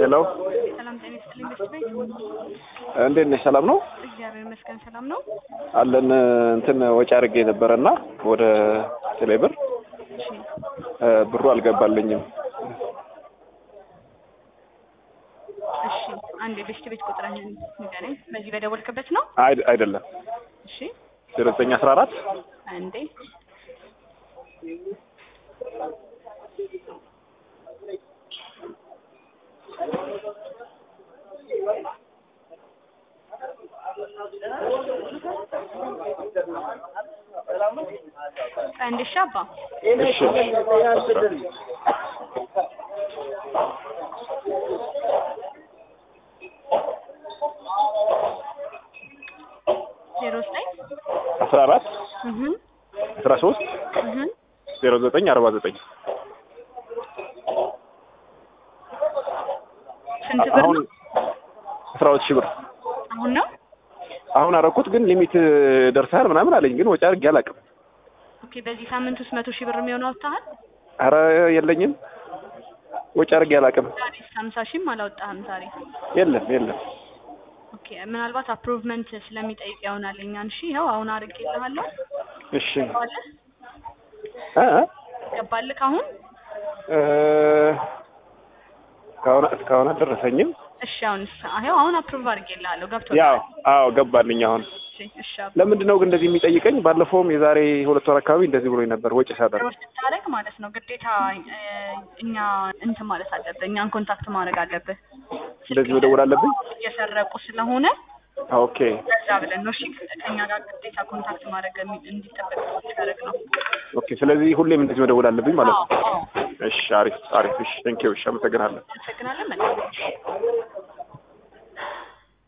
ሄሎ ሰላም ጤና ይስጥልኝ። በስት ቤት እንዴት ነሽ? ሰላም ነው እግዚአብሔር ይመስገን ሰላም ነው። አለን። እንትን ወጪ አድርጌ ነበረና ወደ ቴሌብር እሺ ብሩ አልገባልኝም። እሺ አንድ የበስት ቤት ቁጥርህን ንገረኝ። በዚህ በደወልክበት ነው? አይ- አይደለም እሺ ዜሮ ዘጠኝ አስራ አራት አንዴ አንድ ሺህ አባ እሺ ዜሮ ዘጠኝ አስራ አራት እህ አስራ ሶስት እህ ዜሮ ዘጠኝ አርባ ዘጠኝ ስንት ብር አሁን ነው? አስራ ሁለት ሺህ ብር አሁን ነው? አሁን አረኩት፣ ግን ሊሚት ደርሰሃል ምናምን አለኝ፣ ግን ወጪ አድርጌ አላውቅም። ኦኬ በዚህ ሳምንት ውስጥ መቶ ሺህ ብር የሚሆነው አውጥተሃል? አረ የለኝም፣ ወጪ አድርጌ አላውቅም። ዛሬ ሀምሳ ሺህም አላወጣህም ዛሬ። የለም የለም። ኦኬ ምናልባት አፕሩቭመንት ስለሚጠይቅ ይሆናል እኛን። እሺ ይኸው አሁን አድርጌልሃለሁ። እሺ ገባልህ እ እ ገባልህ አሁን? እ እስካሁን እስካሁን አልደረሰኝም። እሺ አሁን ይኸው አሁን አፕሩቭ አድርጌልሃለሁ። ገብቶሃል? ያው አዎ ገባልኝ። አሁን እሺ እሺ አባ ለምንድን ነው ግን እንደዚህ የሚጠይቀኝ? ባለፈውም የዛሬ ሁለት ወር አካባቢ እንደዚህ ብሎኝ ነበር ወጪ ሳደርግ። ሮድ ስታደርግ ማለት ነው ግዴታ እ እኛ እንትን ማለት አለብህ። እኛን ኮንታክት ማድረግ አለብህ። እንደዚህ መደወል አለብኝ? እየሰረቁ ስለሆነ ኦኬ ከዛ ብለን ነው እሺ ከኛ ጋር ግዴታ ኮንታክት ማድረግ የሚ- እንዲጠበቅ ያደረግ ነው። ኦኬ። ስለዚህ ሁሌም እንደዚህ መደወል አለብኝ ማለት ነው? አዎ አዎ እሺ፣ አሪፍ አሪፍ። እሺ፣ ቴንኪው። እሺ፣ አመሰግናለሁ። አመሰግናለን። መልካም